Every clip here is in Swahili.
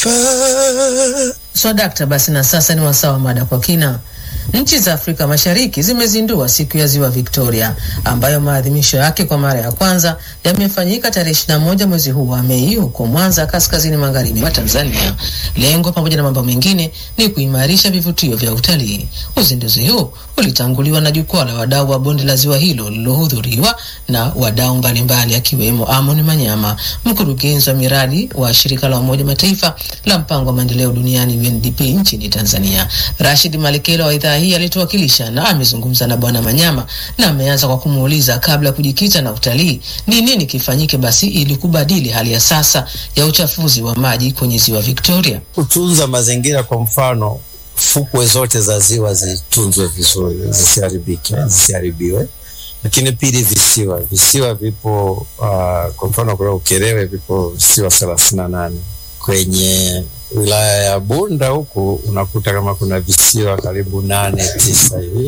taifa. Swadakta, basi na sasa ni wasaa wa mada kwa kina. Nchi za Afrika Mashariki zimezindua siku ya Ziwa Victoria ambayo maadhimisho yake kwa mara ya kwanza yamefanyika tarehe 21 mwezi huu wa Mei huko Mwanza, kaskazini magharibi mwa Tanzania. Lengo pamoja na mambo mengine ni kuimarisha vivutio vya utalii. Uzinduzi huu ulitanguliwa na jukwaa la wadau wa bonde la ziwa hilo lililohudhuriwa na wadau mbalimbali akiwemo Amon Manyama, mkurugenzi wa miradi wa shirika la Umoja Mataifa la mpango wa maendeleo duniani UNDP nchini Tanzania. Rashid Malekela wa idhaa hii alituwakilisha na amezungumza na Bwana Manyama na ameanza kwa kumuuliza kabla ya kujikita na utalii, ni nini kifanyike basi ili kubadili hali ya sasa ya uchafuzi wa maji kwenye ziwa Victoria. Kutunza mazingira, kwa mfano, fukwe zote za ziwa zitunzwe vizuri, zisiharibike, zisiharibiwe. Lakini pili, visiwa visiwa vipo uh, kwa mfano kule Ukerewe vipo visiwa thelathini na nane kwenye wilaya ya Bunda huku unakuta kama kuna visiwa karibu nane tisa hivi.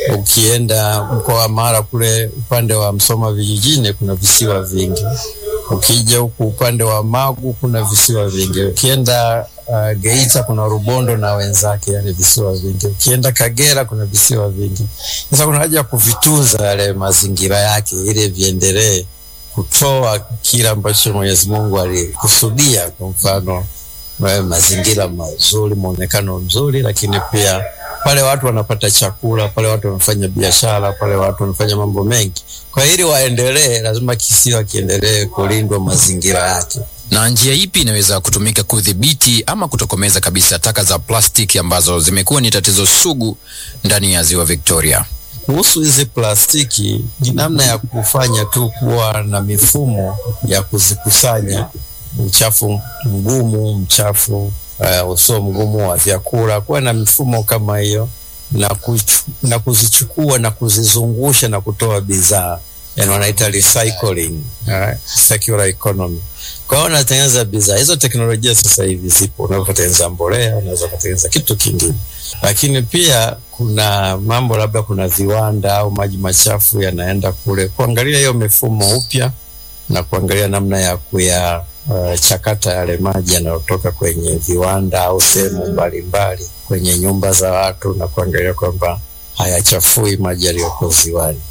Ukienda mkoa wa Mara kule upande wa Msoma vijijini kuna visiwa vingi. Ukija huku upande wa Magu kuna visiwa vingi. Ukienda uh, Geita kuna Rubondo na wenzake, yani visiwa vingi. Ukienda Kagera kuna visiwa vingi. Sasa kuna haja ya kuvitunza yale mazingira yake ili viendelee kutoa kile ambacho Mwenyezi Mungu alikusudia, kwa mfano mazingira mazuri, mwonekano mzuri, lakini pia pale watu wanapata chakula, pale watu wanafanya biashara, pale watu wanafanya mambo mengi. Kwa ili waendelee, lazima kisiwa kiendelee kulindwa mazingira yake. Na njia ipi inaweza kutumika kudhibiti ama kutokomeza kabisa taka za plastiki ambazo zimekuwa ni tatizo sugu ndani ya ziwa Victoria? Kuhusu hizi plastiki, ni namna ya kufanya tu kuwa na mifumo ya kuzikusanya uchafu mgumu, mchafu uh, usio mgumu wa vyakula, kuwa na mifumo kama hiyo na, kuchu, na kuzichukua na kuzizungusha na kutoa bidhaa, yani wanaita recycling, uh, circular economy. Kwa hiyo unatengeneza bidhaa hizo. Teknolojia sasa hivi zipo, unaweza kutengeneza mbolea, unaweza kutengeneza kitu kingine, lakini pia kuna mambo labda, kuna viwanda au maji machafu yanaenda kule, kuangalia hiyo mifumo upya na kuangalia namna ya kuya uh, chakata yale maji yanayotoka kwenye viwanda au sehemu mbalimbali kwenye nyumba za watu na kuangalia kwamba hayachafui maji yaliyoko ziwani.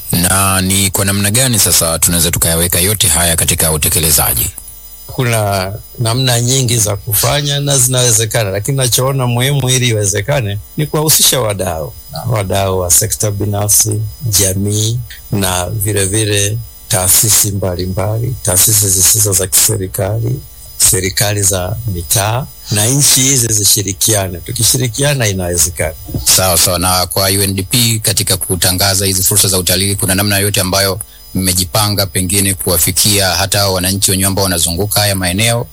Na ni kwa namna gani sasa tunaweza tukayaweka yote haya katika utekelezaji? Kuna namna nyingi za kufanya na zinawezekana, lakini nachoona muhimu ili iwezekane ni kuwahusisha wadau, wadau wa sekta binafsi, jamii na vilevile taasisi mbalimbali, taasisi zisizo za kiserikali, serikali za mitaa na nchi hizi zishirikiane. Tukishirikiana inawezekana. Sawa sawa. Na kwa UNDP katika kutangaza hizi fursa za utalii, kuna namna yote ambayo mmejipanga pengine kuwafikia hata wananchi wenyewe ambao wanazunguka haya maeneo?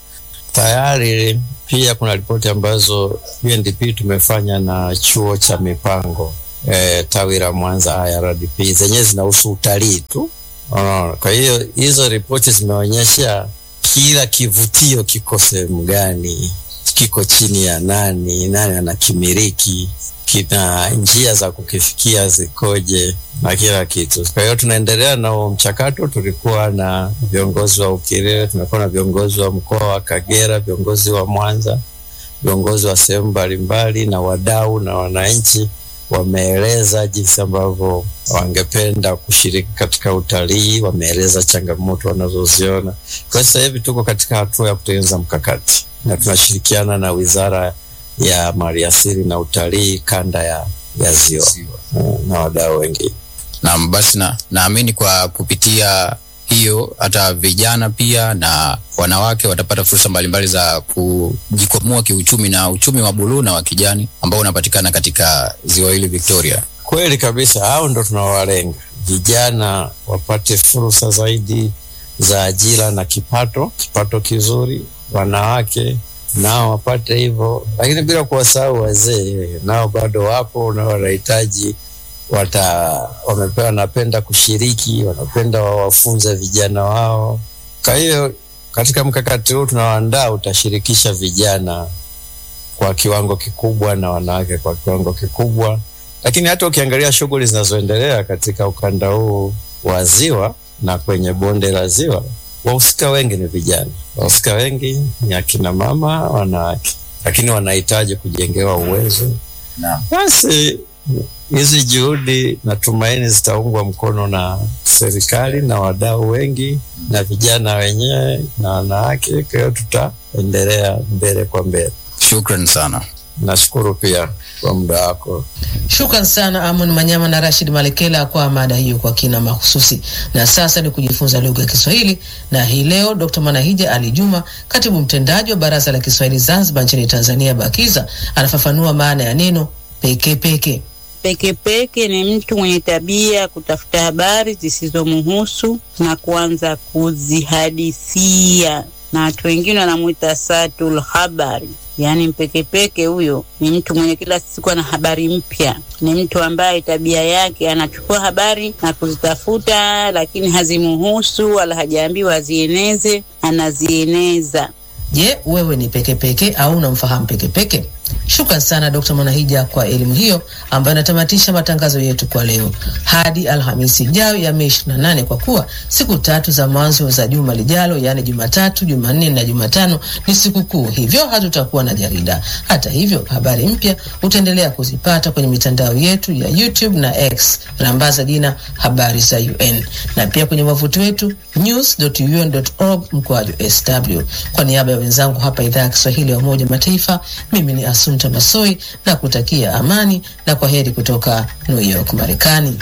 Tayari pia kuna ripoti ambazo UNDP tumefanya na chuo cha mipango e, tawi la Mwanza IRDP, zenyewe zinahusu utalii tu. Unaona, kwa hiyo hizo ripoti zimeonyesha kila kivutio kiko sehemu gani, kiko chini ya nani, nani anakimiliki, kina njia za kukifikia zikoje na kila kitu. Kwa hiyo tunaendelea na huo mchakato. Tulikuwa na viongozi wa Ukerewe, tumekuwa na viongozi wa mkoa wa Kagera, viongozi wa Mwanza, viongozi wa sehemu mbalimbali na wadau na wananchi wameeleza jinsi ambavyo wangependa kushiriki katika utalii, wameeleza changamoto wanazoziona. Kwa sasa hivi tuko katika hatua ya kutengeneza mkakati na tunashirikiana na Wizara ya Maliasili na Utalii kanda ya, ya Ziwa na wadau wengine. Naam, basi na naamini kwa kupitia hiyo hata vijana pia na wanawake watapata fursa mbalimbali za kujikwamua kiuchumi na uchumi wa buluu na wa kijani ambao unapatikana katika ziwa hili Victoria. Kweli kabisa, hao ndo tunawalenga vijana wapate fursa zaidi za ajira na kipato, kipato kizuri. Wanawake nao wapate hivyo, lakini bila kuwasahau wazee, nao bado wapo na wanahitaji wata wamepewa, wanapenda kushiriki, wanapenda wawafunze vijana wao. Kwa hiyo katika mkakati huu tunaoandaa utashirikisha vijana kwa kiwango kikubwa na wanawake kwa kiwango kikubwa, lakini hata ukiangalia shughuli zinazoendelea katika ukanda huu wa ziwa na kwenye bonde la ziwa wahusika wengi ni vijana, wahusika wengi ni akina mama, wanawake, lakini wanahitaji kujengewa uwezo. Naam. Basi hizi juhudi natumaini zitaungwa mkono na serikali na wadau wengi na vijana wenyewe na wanawake. Kwa hiyo tutaendelea mbele kwa mbele. Shukran sana. Nashukuru pia kwa muda wako. Shukran sana Amon Manyama na Rashid Malekela kwa mada hiyo kwa kina mahususi. Na sasa ni kujifunza lugha ya Kiswahili, na hii leo Dr. Manahija Ali Juma, katibu mtendaji wa Baraza la Kiswahili Zanzibar nchini Tanzania, BAKIZA, anafafanua maana ya neno peke peke. Pekepeke ni mtu mwenye tabia ya kutafuta habari zisizomhusu na kuanza kuzihadithia, na watu wengine wanamwita satul habari. Yaani mpekepeke huyo ni mtu mwenye kila siku ana habari mpya, ni mtu ambaye tabia yake anachukua habari na kuzitafuta, lakini hazimuhusu wala hajaambiwa azieneze, anazieneza. Je, wewe ni pekepeke au unamfahamu pekepeke? Shukran sana Dr. Mwanahija kwa elimu hiyo ambayo inatamatisha matangazo yetu kwa leo hadi Alhamisi ijayo ya Mei 28 kwa kuwa siku tatu za mwanzo za juma lijalo, yaani Jumatatu, Jumanne na Jumatano ni siku kuu, hivyo hatutakuwa na jarida. Hata hivyo, habari mpya utaendelea kuzipata kwenye mitandao yetu ya YouTube na X, rambaza jina habari za UN, na pia kwenye wavuti wetu news.un.org mkoaju sw. Kwa niaba ya wenzangu hapa idhaa ya Kiswahili ya Umoja wa Mataifa, mimi ni Asumta Masoi na kutakia amani na kwa heri kutoka New York, Marekani.